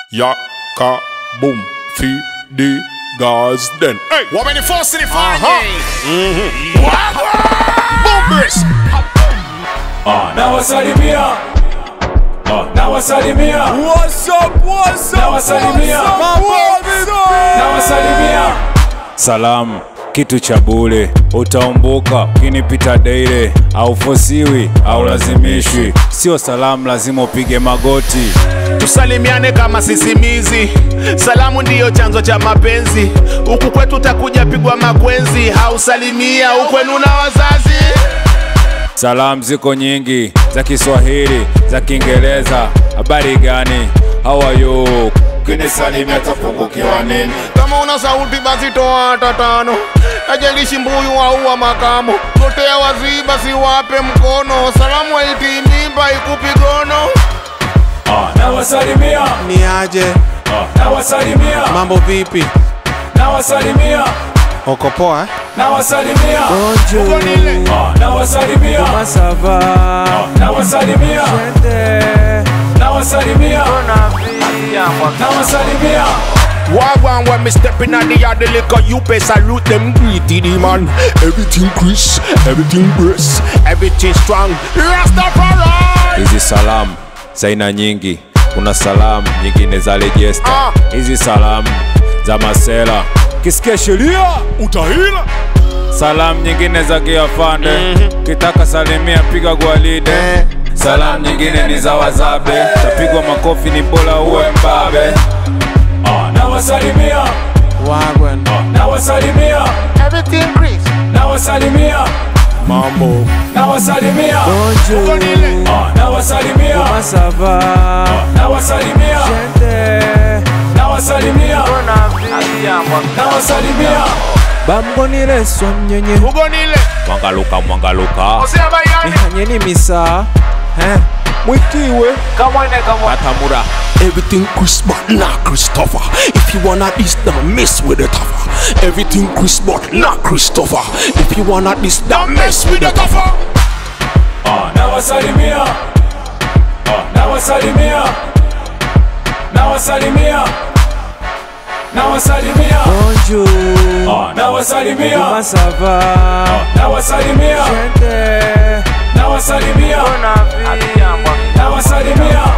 Yaka boom fi the guys then. Hey, Woman the first in the fire. boom this. nawasalimia Ah, nawasalimia What's up, what's up, Nawasalimia. what's up? nawasalimia salamu kitu cha bure utaumbuka ukinipita daily au fosiwi au lazimishwi sio salamu lazima upige magoti tusalimiane kama sisimizi salamu ndiyo chanzo cha mapenzi huku kwetu utakuja pigwa makwenzi hausalimia ukwenu na wazazi salamu ziko nyingi za kiswahili za kiingereza habari gani how are you kinisalimia tapungukiwa nini kama una sauti basi toa hata tano ajalishi mbuyu au wa makamo totea waziba siwape mkono salamu haitimimba ikupigono Ah, nawasalimia Ni aje, Ah, nawasalimia mambo vipi? nawasalimia Uko poa? eh? nawasalimia Bonjour, Ah, nawasalimia comment ça va? nawasalimia nawasalimia nawasalimia Wagwan when me step in at the yard, the liquor you pay salute them greedy the man. Everything Chris, everything brace, everything strong. Rastafari. hizi salamu za aina nyingi kuna salamu nyingine za rejesta Ah. hizi salamu za masela kisikia sheria Utahila. salamu nyingine za kiafande kitaka salimia piga gwalide Eh. salamu nyingine ni za wazabe tapigwa makofi ni bora uwe mbabe Ah, nawasalimia Wagwan, nawasalimia Everything Chris. nawasalimia Mambo. nawasalimia bonjour, Ah, nawasalimia comment ça va? nawasalimia nawasalimia nawasalimia Bambonile swamnyenye, Ugonile. mwangaluka mwangaluka Osea bayani. ihanyeni misa, eh? Mwikiwe, katamura Everything Chris but not Christopher. If you wanna this, don't mess with the tougher. Everything Chris but not Christopher. If you wanna this, don't mess with the tougher. Ah, nawasalimia Ah, nawasalimia nawasalimia nawasalimia bonjour, Ah, nawasalimia comment ça va? nawasalimia nawasalimia nawasalimia